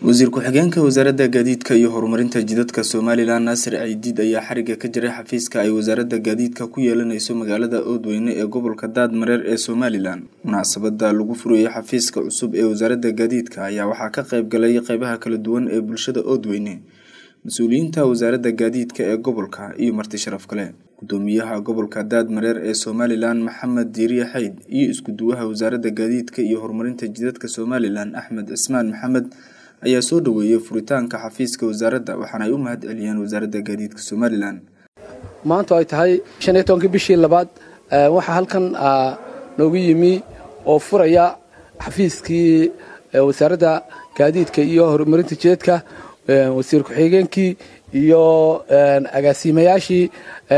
wasiir ku-xigeenka wasaaradda gaadiidka iyo horumarinta jidadka somalilan naasir ciidiid ayaa xariga ka jiray xafiiska ay wasaaradda gaadiidka ku yeelaneyso magaalada oodweyne ee gobolka daadmareer ee somalilan munaasabada lagu furayay xafiiska cusub ee wasaaradda gaadiidka ayaa waxaa ka qeyb galay qeybaha kala duwan ee bulshada oodweyne mas-uuliyiinta wasaaradda gaadiidka ee gobolka iyo marti sharaf kale gudoomiyaha gobolka daadmareer ee somalilan maxamed diiriye xayd iyo isku-duwaha wasaaradda gaadiidka iyo horumarinta jidadka somalilan axmed cismaan maxamed ayaa soo dhaweeyey furitaanka xafiiska wasaaradda waxaana ay u mahad celiyeen wasaaradda gaadiidka somalilan maanta ay tahay shan iyo tobankii bishii labaad waxaa halkan noogu yimi oo furaya xafiiskii wasaaradda gaadiidka iyo horumarinta jidadka wasiir ku-xigeenkii iyo agaasiimayaashii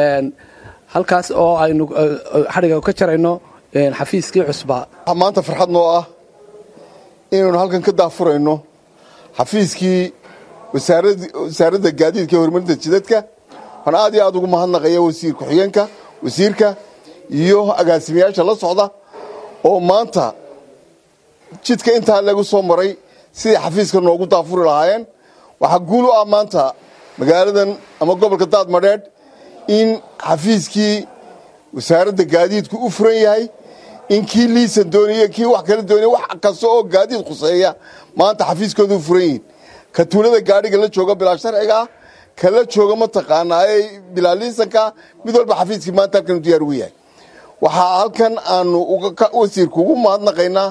halkaas oo aynu xadhiga ka jarayno xafiiskii cusbaa maanta farxad noo ah inaynu halkan ka daafurayno xafiiskii wasaaradda gaadiidka iyo horumarinta jidadka waxaan aad iyo aad ugu mahadnaqaya wasiir ku-xigeenka wasiirka iyo agaasimayaasha la socda oo maanta jidka intaa lagu soo maray sidai xafiiska noogu daafuri lahaayeen waxaa guul u ah maanta magaaladan ama gobolka daadmadheedh in xafiiskii wasaaradda gaadiidku u furan yahay in kii liisan doonaya kii wax kala doonaya wax kasta oo gaadiid khuseeya maanta xafiiskooda u furan yihiin ka tuulada gaadhiga la jooga bilaa sharciga ah kala jooga mataqaanaa ee bilaa liisanka mid walba xafiiskii maanta halkan diyaar ugu yahay waxaa halkan aanu wasiirka ugu mahadnaqaynaa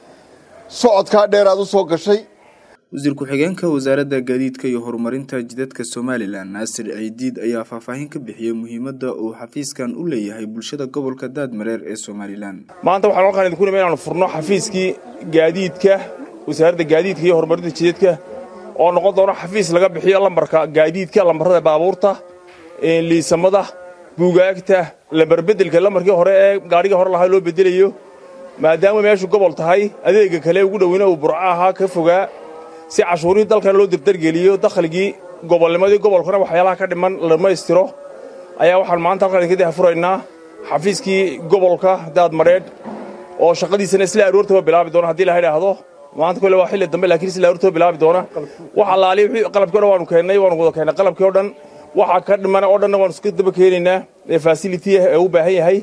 socodkaa dheeraad u soo gashay wasiir ku-xigeenka wasaaradda gaadiidka iyo horumarinta jidadka somalilan naasir ciidiid ayaa faahfaahin ka bixiyey muhiimadda uu xafiiskan u leeyahay bulshada gobolka daadmareer ee somalilan maanta waxaan halkaan idinku nima inaanu furno xafiiskii gaadiidka wasaaradda gaadiidka iyo horumarinta jidadka oo noqon doono xafiis laga bixiyo lambarka gaadiidka lambarrada baabuurta liisamada buugaagta lambarbedelka lambarkii hore ee gaadhigii hore lahaa loo bedelayo maadaama meeshu gobol tahay adeega kale ugu dhoweyna uu burco ahaa ka fogaa si cashuurihii dalkan loo dardargeliyo dakhligii gobolnimadii gobolkuna waxyaalaha ka dhiman la dhammaystiro ayaa waxaan maanta halkaan idinka dahfuraynaa xafiiskii gobolka daadmadheedh oo shaqadiisana isla aroortaba bilaabi doona haddii la idhaahdo maanta kole waa xilli dambe laakiin isla aroortaba bilaabi doona wax allaaliya wixii qalabkii o dhan waanu keennay waanu wada keennay qalabkii o dhan waxaa ka dhimana oo dhanna waanu iska daba keenaynaa ee fasility ee u baahan yahay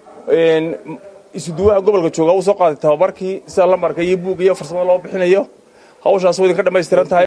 isuduwaha gobolka jooga uu soo qaaday tababarkii sida lambarka iyo buug iyo farsamada loo bixinayo hawshaas way idinka dhammaystiran tahay